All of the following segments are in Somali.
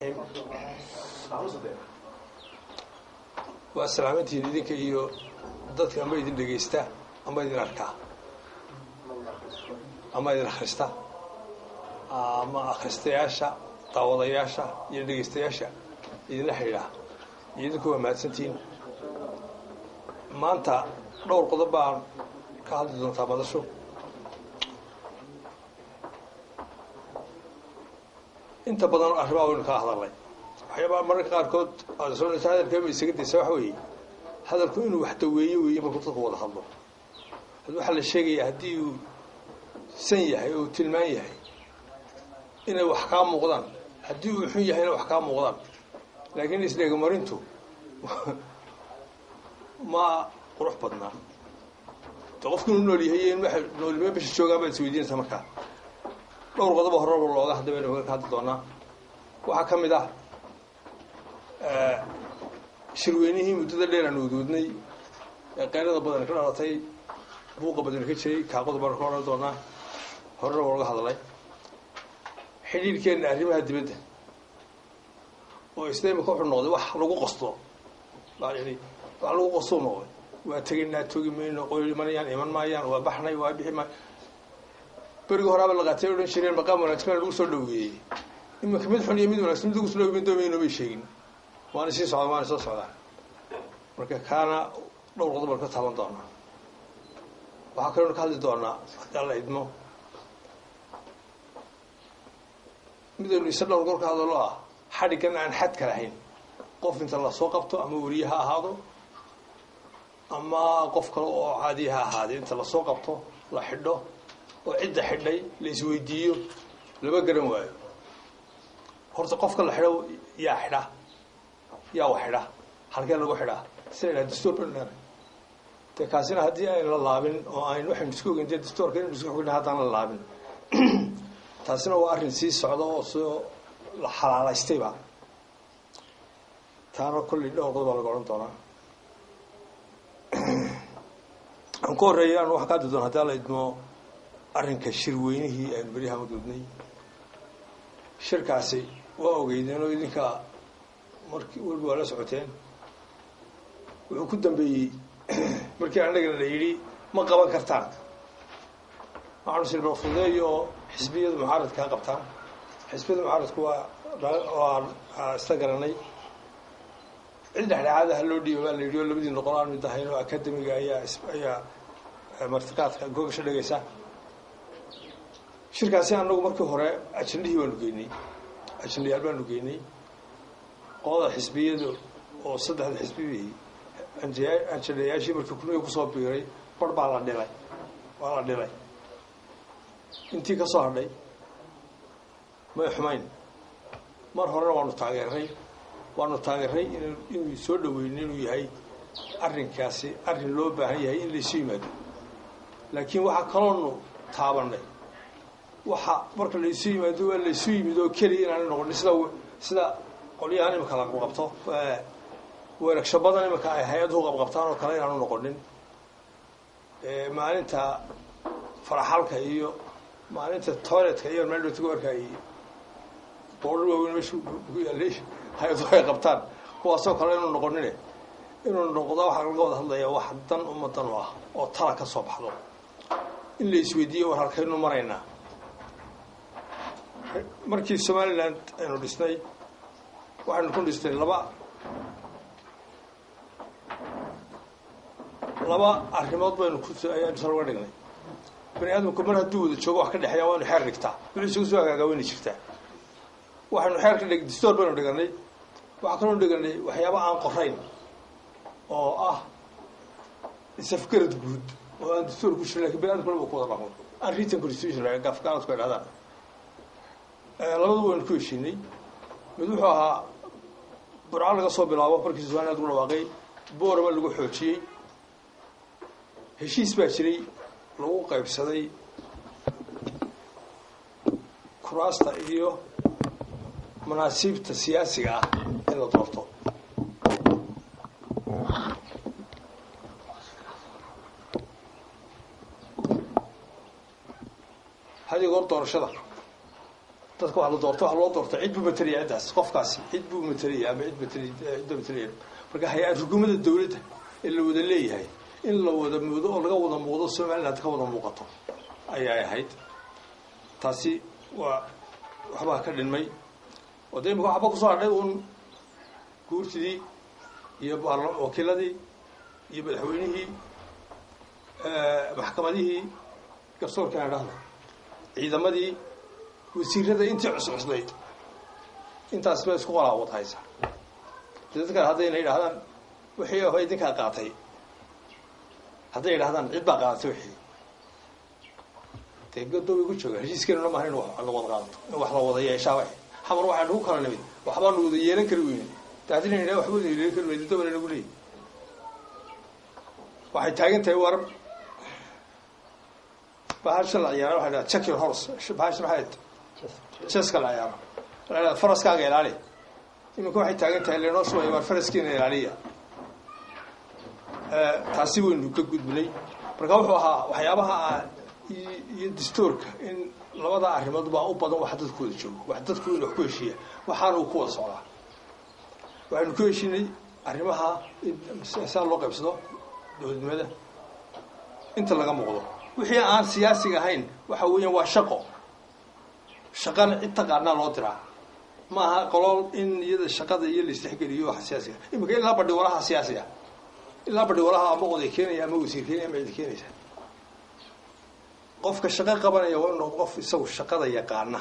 waa salaamantihiin idinka iyo dadka ama idin dhegaysta ama idin arkaa ama idin akhrista ama akhristayaasha daawadayaasha iyo dhegaystayaasha idinla xidhiidha iyo idinku waa mahadsantihiin maanta dhowr qodob baan ka hadli doontaa madasho inta badan arrimaha waynu kaa hadalnay waxyaabaa mararka qaarkood aadsoonaysa hadalkeema isaga daysa waxa weeye hadalku inuu wax daweeyo weeye markuu dadku wada hadlo had waxaa la sheegayaa haddii uu san yahay oo uu tilmaan yahay inay wax kaa muuqdaan haddii uu xun yahay inay wax kaa muuqdaan laakiin isdheegamarintu ma qurux badnaa de qofku inuu nool yahay iyo in waxa noolnimo bisha joogaan baad isweydiinaysaa markaa dhowr qodobo horeba looga hadda baynu ka hadli doonaa waxaa ka mid ah shirweynihii muddada dheer aan uduudnay ee qaylada badan ka dhalatay buuqa badan ka jiray kaa qodob baan ka odhan doonaa horena waa laga hadlay xidhiirhkeenna arrimaha dibadda oo isla imika wuxuu noqday wax lagu qasto baa yidhi wax lagu qastuu noqday waa tegaynaa togi mayno qoyl imanayaan iman maayaan waa baxnay waa bixi maay berigi horaaba la qaatay odhan jireen maqaam wanaagsan lagu soo dhaweeyey iminka mid xun iyo mid wanagsan mid lagu soo dhaweey doomayno may sheegin waana sii socdaan waana soo socdaan marka kaana dhowr qodob baan ka taaban doonaa waxaa kaloona ka hadli doonaa haddii la idmo midaynu isa dhowr gor ka hadalo ah xadhiggan aan xadka lahayn qof inta lasoo qabto ama weriye ha ahaado ama qof kale oo caadiya ha ahaadee inta lasoo qabto la xidho oo cidda xidhay la isweydiiyo lama garan waayo horta qofka la xidho yaa xidha yaa wax xidha halkee lagu xidhaa sina idhaha dastuur banu leenahay dee kaasina haddii ayn la laabin oo ayn waxaynu isku ogeyn dee dastuurka inaynu isku xogna haddaan la laabin taasina waa arrin sii socda oo soo la xalaalaystayba taana kolley dhowr qodob baa laga odhan doonaa aan ku horreeya anu waxaa ka hadli doona haddii la idmo arrinka shirweynihii aynu beryaha maduudnay shirkaasi waa ogeydeen oo idinka markii weliba waa la socoteen wuxuu ku dambeeyey markii annagana la yidhi ma qaban kartaan waxaanu silba fudeeyo oo xisbiyada mucaaradkaa qabtaan xisbiyada mucaaradku waa waa isla garanay cid dhexdhexaadaha loo dhiiba baa la yidhi oo labadii noqon aan mid ahayn oo akademiga ayaa ayaa martiqaadka googasho dhegaysa shirkaasi annagu markii hore ajandihii baanu geynay ajandayaal baanu geynay qolada xisbiyada oo saddexda xisbibihii ajandayaashii markii kuniga kusoo biiray bar baa la dhilay waa la dhilay intii ka soo hadhay may xumayn mar horena waanu taageeray waanu taageeray in inuu soo dhaweyno inuu yahay arrinkaasi arrin loo baahan yahay in laysu yimaado laakiin waxaa kaloonu taabanay waxa marka laysu yimaado waa laysu yimid oo keliya inaana noqonin sida sida qolyahan imika la qabqabto weeragsho badan imika ay hay-aduhu qabqabtaan oo kale inaanu noqonin maalinta faraxalka iyo maalinta toiletka iyo meel dhowta goorka ay boodhar waaweyn meesha ku yaallay hay-aduhu ay qabtaan kuwaasoo kale inuu noqonine inuu noqdo waxaa laga wada hadlayaa wax dan ummadan u ah oo tala ka soo baxdo in la isweydiiyo war halkaynu maraynaa markii somaliland aynu dhisnay waxaynu ku dhisnay laba laba arrimood baynu ku ayaanu sal uga dhignay bani aadamku mar hadduu wada joogo wax ka dhexeeya waynu xeer dhigtaa wili isugu soo hagaagaa wayna jirtaa waxaynu xeer ka dhig distoor baynu dhiganay waxaa kaloo dhiganay waxyaaba aan qorayn oo ah isafgarad guud oo aan dastuur ku jirin lakin bani adamku laba ku wada dhaqmo aan written constitution gafgaaladku ay dhahdaan labadu waynu ku heshiinay mid wuxuu ahaa burco laga soo bilaabo markii somaliland lagu dhawaaqay boorama lagu xoojiyey heshiis baa jiray lagu qaybsaday kuraasta iyo manaasiibta siyaasiga ah in la doorto had iyo goor doorashada dadka waa la doorta waa loo doorta cid buu matalaya ciddaas qofkaasi cid buu matalaya ama cid matali cidda matalaya marka hay-ad xukuumadda dawladda ee la wada leeyahay in la wada moodo oo laga wada muuqdo somaliland ka wada muuqato ayay ahayd taasi waa waxbaa ka dhinmay oo de imika waxba kusoo hadhay uun guurtidii iyo wakiiladii iyo madaxweynihii maxkamadihii garsoorka aan dhahda ciidamadii wasiirada intii cuscuslayd intaas ba isku qolaawad haysa dadkan haddayna yidhahdaan wixii aho idinkaa qaatay hadday yidhahdaan cid baa qaadatay wixii dee godoobay ku jooga heshiiskeennuna maaha in la wada qaadato in wax la wada yeeshaa wa xamar waxaa nagu kala nimid waxbaanu wada yeelan kari weyne de haddii la yidhah waxba wada yeelan kari weyne dabana nagu leeyahy waxay taagan tahay war bahasha la ciyaara waxa dhaha check your horse bahasha maxay jeska la ciyaaro la dhaha faraskaaga ilaali iminka waxay taagan tahay leenoo shubaya war faraskiina ilaaliya taasi waynu ka gudbinay marka wuxuu ahaa waxyaabaha iyo dastuurka in labada arrimood baa u badan wax dadku wada joogo wax dadku in wax ku heshiiya waxaana uu ku wada socdaa waxaynu ku heshiinay arrimaha saa loo qaybsado dowladnimada inta laga muuqdo wixii aan siyaasiga ahayn waxa weeyaan waa shaqo shaqana cid taqaanaa loo diraa maaha qolool in iyada shaqada iyo laisdhexgeliyo waxa siyaasiga iminka ilaa badhi walaha siyaasiga ilaa badhi walaha ama oday keenaya ama wasiir keenaya ama cid keenaysa qofka shaqo qabanaya waa inu qof isagu shaqada yaqaana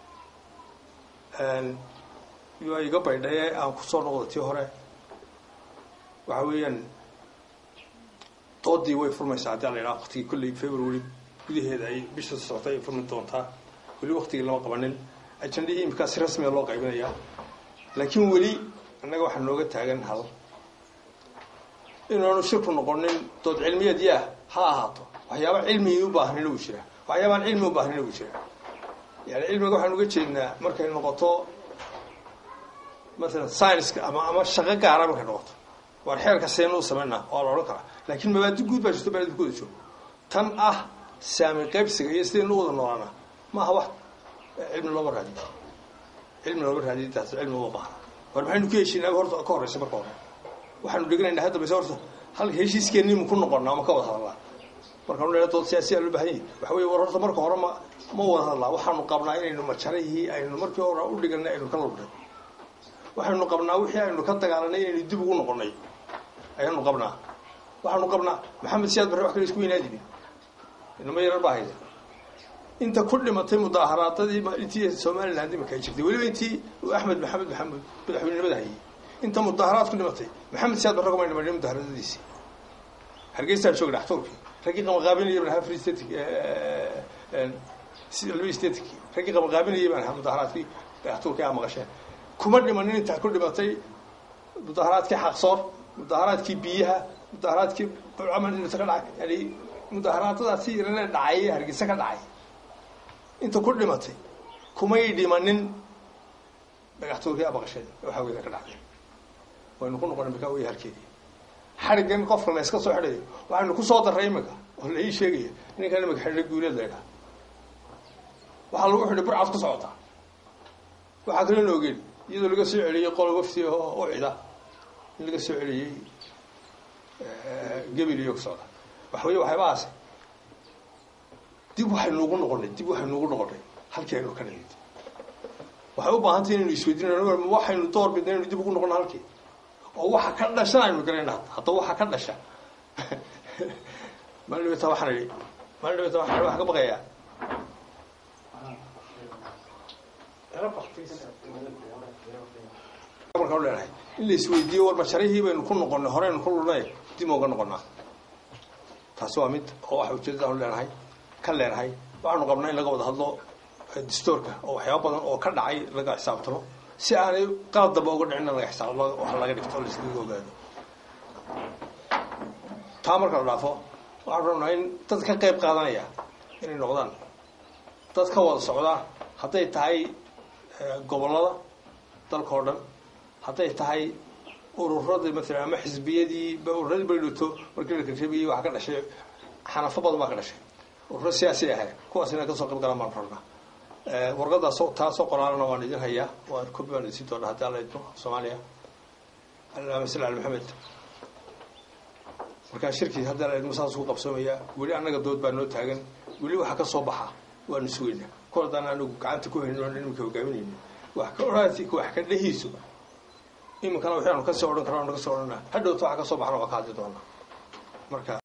waa iga baydhaye aan kusoo noqda tii hore waxa weeyaan doodii way furmaysaa haddii la yidhaha waktigii kolley february gudaheeda ay bisha socotay ay furmi doontaa weli waktigii lama qabanin ajandihii imkaa si rasmiga loo qaybinayaa laakiin weli annaga waxaa nooga taagan hal inaanu shirku noqonin dood cilmiyeed yaah ha ahaato waxyaaba cilmigii u baahnina wuu jiraa waxyaabaan cilmi u baahnina wuu jiraa yani cilmiga waxaan uga jeednaa markay noqoto maalan scienska ama ama shaqo gaara markay noqoto waar xeerka seen u samaynaa waa la odhan karaa laakiin mabaadi guud baa jirto baadi kuwada joogo tan ah saami qaybsiga iyo sidaynu u wada noolaanaa ma aha wax cilmi looma raadiyo cilmi looma raadiyo intaas cilmi uma baahna war maxaynu ku heshiinaa horta ka horreysa marka hore waxaanu dheganaynaa hadda base horta halka heshiiskeennimu ku noqonnaa ma ka wada hadalnaa markaanu leena dood siyaasiyaa loo bahan yahi waxa wey war horta marka hore ma ma wada hadlaa waxaanu qabnaa inaynu majarihii aynu markii hore u dhiganay aynu ka lubnay waxaynu qabnaa wixii aynu ka dagaalanay inaynu dib ugu noqonnay ayaanu qabnaa waxaanu qabnaa maxamed siyaad barre wax kale isku weynaadini inama yarar baa hayda inta ku dhimatay mudaaharaadadii intii somaliland imika ay jirtay weliba intii axmed maxamed maxamuud madaxweynenimada hayay inta mudaaharaad ku dhimatay maxamed siyaad barre kumay dhimanin mudaaharaadadiisii hargeystaan jooga dhaxtuurkii raggii qamaqaabinayay baan ahaa free static laba static raggii qamaqaabinayay baan ahaa mudaaharaadkii dhaxtuurkii aa maqasheen kuma dhimanin intaa ku dhimatay mudaaharaadkii xaqsoor mudaaharaadkii biyaha mudaaharaadkii camal ka dhacay yani mudaaharaadadaasi yarana dhacay hargeysa ka dhacay inta ku dhimatay kumay dhimanin dhagaxtuurkii abaqasheen waxaa weyda ka dhacday waynu ku noqona mika wey halkeedii xarigan qofka la iska soo xidhayo waxaynu kusoo darray imika oo la ii sheegaya ninkan imika xidha guuleed la ydhaha waxaa lagu xidhay burcad ku socotaa waxaa kaloo na ogeen iyadoo laga soo celiyey qolo wafti oo cida in laga soo celiyey gebil iyo kusocda waxa wey waxyaabahaas dib waxaynu ugu noqonay dib waxaynu ugu noqonay halkii aynu ka nimid waxay u baahantay inaynu isweydiin waxaynu door bidna inaynu dib ugu noqono halkii oo waxa ka dhashan aynu garayna hadda waxa ka dhasha maalin dhibata waxaan idhi maalin dhibata waxaan wax ka baqayaa markaan leenahay in la isweydiiyo war masharihii baynu ku noqonay horeynu ku lunay dib uga noqonaa taasi waa mid oo waxa ujeedadaanu leenahay ka leenahay waxaanu qabnaa in laga wada hadlo dastoorka oo waxyaaba badan oo ka dhacay laga xisaabtamo si aanay qalad damba uga dhicin laga xisaab wax laga dhigto o laskaga ogaado taa marka la dhaafo waxaanu rabnaa in dad ka qayb qaadanaya inay noqdaan dad ka wada socdaa hadday tahay gobollada dalka oo dhan hadday tahay ururadii maalan ama xisbiyadii ururadii baydhoto markii la karjabiyey waxaa ka dhashay xanafo badan baa ka dhashay ururo siyaasi ahay kuwaas inay kasoo qayb galaan baan rabnaa warqadaas taasoo qoraalana waan idin hayaa waan kobi baan idin doonaa haddii alla idmo soomaaliya allahuma salli ala maxamed markaa shirkii haddii alla idmo saas ugu qabsoomayaa weli annaga dood baa noo taagan weli waxa ka soo baxa waanu sugaynaa kol haddaan anigu gacanta ku hayno oon iminka hogaaminayno wax ka odhaasi wax ka dhehiiso iminkana waxaanu kasii odhan karna anu kasii odhanaa hadhowta waxa ka soo baxna waa ka hadli doonaa marka